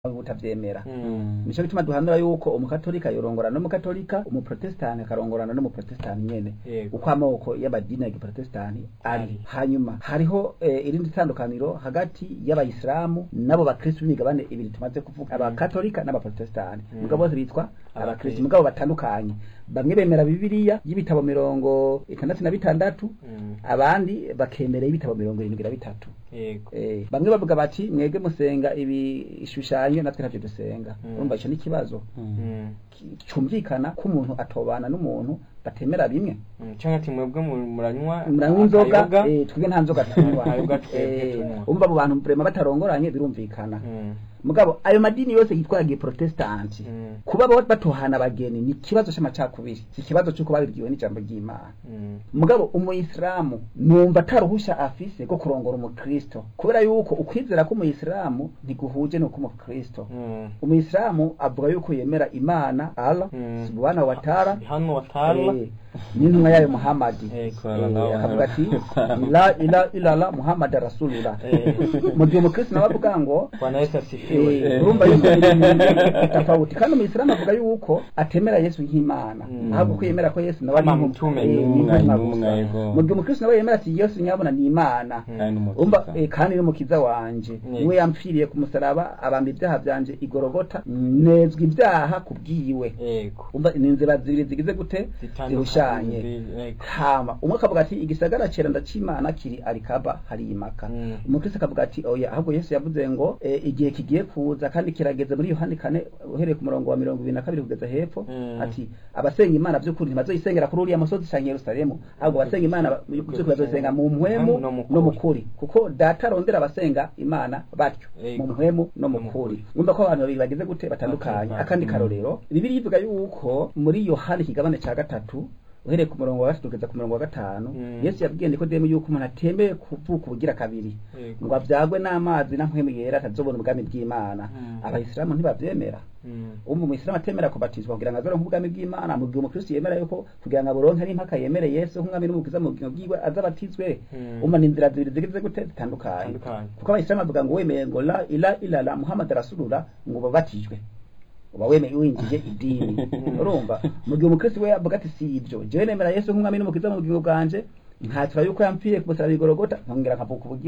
butavyemera Mm. nico gituma duhanura yuko umukatolika yorongorana n'umukatolika umuprotestani akarongorana n'umuprotestani nyene Yego. uko amoko y'amadini ya giprotestani ari Ari. hanyuma hariho eh, irindi tandukaniro hagati y'abayisilamu n'abo bakristu b'imigabane ibiri tumaze kuvuga abakatolika n'abaprotestani Mm. mugabo bose bitwa Abakristu. abakristu mugabo batandukanye bamwe bemera bibiliya y'ibitabo mirongo itandatu na bitandatu Mm. abandi bakemera y'ibitabo mirongo irindwi na bitatu Yego. Eh, bamwe bavuga bati mwebwe musenga ibishushanyo natwe ntavyo dusenga Mm. urumva ico n'ikibazo Mm. ki- cumvikana ko umuntu atobana n'umuntu batemera bimwe Mm. Canke ati mwebwe mu- muranywa muranywa inzoga akayoga? eh, twebwe nta nzoga tunywa Akayoga twebwe Eh, tunywa. umva abo bantu vrema batarongoranye birumvikana Mm. mugabo ayo madini yose yitwa ya giprotestanti Mm. kuba bo batohana abageni ni ikibazo c'amacakubiri si ikibazo c'uko babibwiwe n'ijambo ry'imana Mm. mugabo umuyisilamu numva ataruhusha afise rwo kurongora umukristo kubera yuko ukwizera k'umuyisilamu ntiguhuje n'uko umukristo Mm. umuyisilamu avuga yuko yemera imana allah Mm. subhanahu wa ta'ala Hano watala. eh, n'intumwa yayo muhamadi Eh, Eh, akavuga ati la ila ilala muhammad rasulullah Eh. mu gihe umukristo nawe avuga ngo Bwana Yesu asifiwe. Eh, urumva yuko ibintu tofauti kandi umuyisilamu avuga yuko atemera yesu nk'imana Mm. ahubwo ko yemera ko yesu nawe ari Kama intumwa- mtume, eh, ni ni intumwa, intumwa intumwa, gusa. yego. mu gihe umukristo nawe yemera ati yesu nyabona ni imana Mm. kandi n'umukiza. umva eh, kandi n'umukiza wanje Yego. niwe yampfiriye ku musaraba abamba ibyaha byanje igorogota nezwa ibyaha kubwiwe Yego. umva ni inzira zibiri zigize gute Zitandukanye. zirushanye Yego. hama umwe akavuga ati igisagara cera ndacimana kiri arikaba hari imaka Mm. umukristo akavuga ati oya ahubwo yesu yavuze ngo eh, igihe kigiye kuza kandi kirageze muri yohani kane uhereye ku murongo wa mirongo ibiri na kabiri kugeza hepfo Mm. ati abasenga imana by'ukuri ntibazoyisengera kuri uriya musozi canke yerusalemu ahubwo abasenga imana by'ukuri bazoyisenga mu mpwemu No mu no mu kuri. kuri kuko data arondera abasenga imana batyo Yego. mu mpwemu no mu No mu kuri kuri. numva ko abantu babiri bagize gute batandukanye Batandukanye. akandi karorero bibiri ivuga yuko muri yohani ikigabane ca gatatu uhereye ku murongo wa gatatu kugeza ku murongo wa gatanu Mm. yesu yabwiye nikodemu yuko umuntu atemeye kuvuka ubugira kabiri Yego. ngo abyagwe n'amazi na mpwemu yera atazobona ubwami bw'imana Mm. abayisilamu ntibavyemera Mm. umwe umuyisilamu atemera kubatizwa kugira ngo azoronke ubwami bw'imana mu gihe umukristo yemera yuko kugira ngo aburonke n'impaka yemere yesu nk'umwami n'umukiza mu bugingo bwiwe azabatizwe Mm. umva ni inzira zibiri zigize gute zitandukanye Zitandukanye. kuko abayisilamu bavuga ngo wemeye ngo la ila ilala muhammad rasulullah ngo babatijwe uba wemeye winjije idini urumva mu gihe umukristo we avuga ati si ibyo jewe nemera yesu nk'umwami n'umukiza mu bugingo bwanje ntatura yuko yampfiye ku musaraba igorogota nkongera nkavuka ubugingo